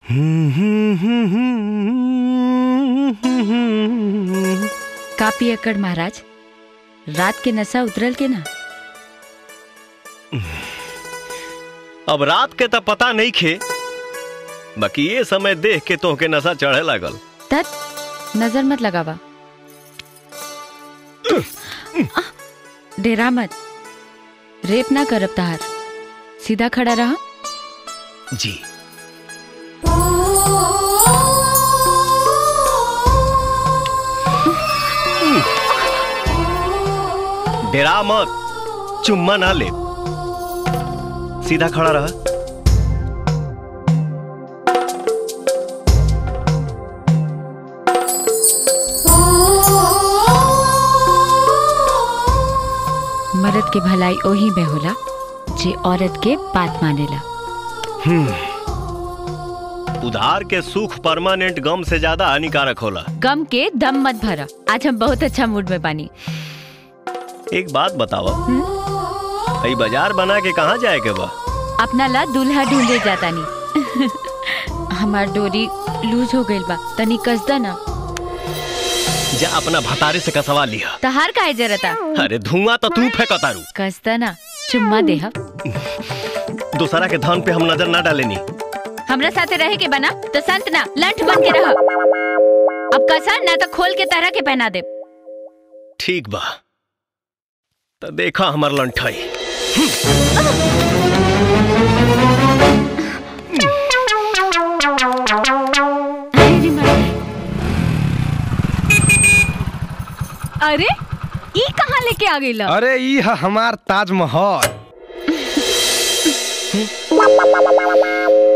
copy अकड़ महाराज रात के नशा उतरल के ना अब रात के तो पता नहीं खे बाकी ये समय देख के तोहके नशा चढ़े लागल तत नजर मत लगावा डेरा मत रेप ना करब तहार सीधा खड़ा रहा जी डेरा मत चुम्मा ना ले सीधा खड़ा रहा मर्द के भलाई ओही में होला जे औरत के बात मानेला उधार के सुख परमानेंट गम से ज्यादा हानिकारक होला गम के दम मत भरा आज हम बहुत अच्छा मूड में बानी एक बात बताओ ई बाजार बना के कहाँ जाए के बा अपना ला दूल्हा ढूंढे जाता नी हमार डोरी लूज हो गइल बा तनी कसदा ना जा अपना भतारे से कसवा लिया तहार काहे जरता अरे धुआं तो तू फेंकतारू कसदा ना चुम्मा देहा दूसरा के धन पे हम नजर ना डालेनी हमरा साथे रहे के बना तो संत ना लंठ बन के रह अब कसा ना तो खोल के तरह के पहना दे ठीक बा तो देखा हमार लंठाई अरे ई कहाँ लेके आ गई अरे ई ह हमार ताजमहल